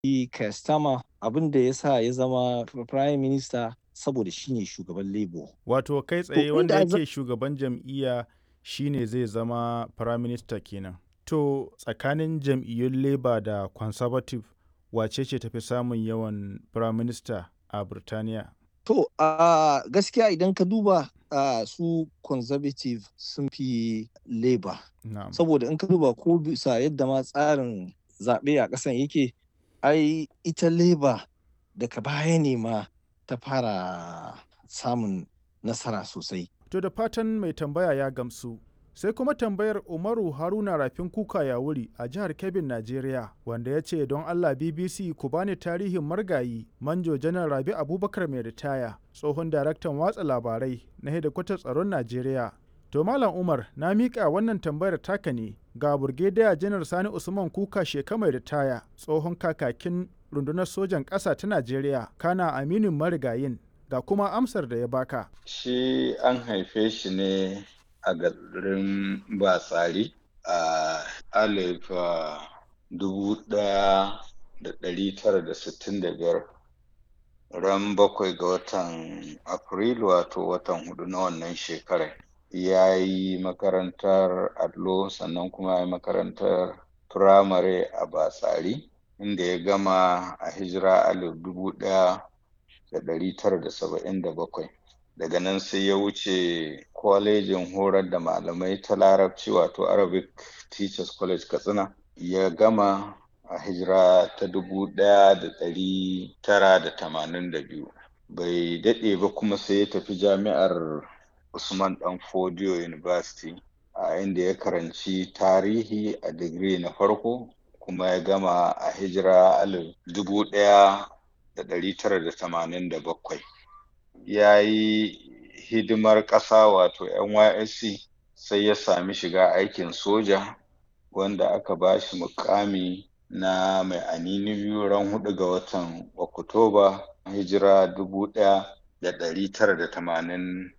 Kastama abin da ya sa ya zama Prime Minister saboda shi ne shugaban Labour. Wato kai To tsaye wanda inda za- yake shugaban jam'iyya shi ne zai zama Prime Minister kenan. To tsakanin jam'iyyun Labour da Conservative wace ce tafi samun yawan Prime Minister a Birtaniya? To a gaskiya idan ka duba a su Conservative sun fi Labour. Na'am. Saboda in ka duba ko bisa yadda ma tsarin zaɓe a ƙasan yake, ai ita Labour daga baya ne ma ta fara samun nasara sosai. To da fatan mai tambaya ya gamsu. Sai kuma tambayar Umaru Haruna Rafin Kuka ya wuri a jihar Kebbin, Najeriya, wanda ya ce don Allah BBC ku bani tarihin margayi Manjo Janar Rabi Abubakar mai ritaya, tsohon daraktan watsa labarai na hedikwatar tsaron Najeriya. To Malam Umar, na miƙa wannan tambayar taka ne ga Burgediya Janar Sani Usman Kuka sheka mai ritaya, tsohon kakakin rundunar sojan ƙasa ta Najeriya, kana aminin marigayin, ga kuma amsar da ya baka. Shi an haife shi ne a garin Batsari a alif ah, dubu ɗaya da ɗari tara da sittin da biyar ran bakwai ga watan Afrilu wato watan hudu na wannan shekarar. Ya yi makarantar allo sannan kuma ya yi makarantar firamare a Batsari inda ya gama a hijira alif dubu ɗaya da ɗari tara da saba'in da bakwai. daga nan sai ya wuce kwalejin horar da malamai ta larabci wato arabic teachers college katsina ya gama a hijira ta dubu ɗaya da ɗari tara da tamanin da biyu bai daɗe ba kuma sai ya tafi jami'ar usman dan fodiyo university a inda ya karanci tarihi a digiri na farko kuma ya gama a hijira alif dubu ɗaya da ɗari tara da tamanin da bakwai ya yi hidimar ƙasa wato NYSC sai ya sami shiga aikin soja wanda aka ba shi mukami na mai anini biyu ran hudu ga watan Oktoba hijira dubu ɗaya da ɗari tara da tamanin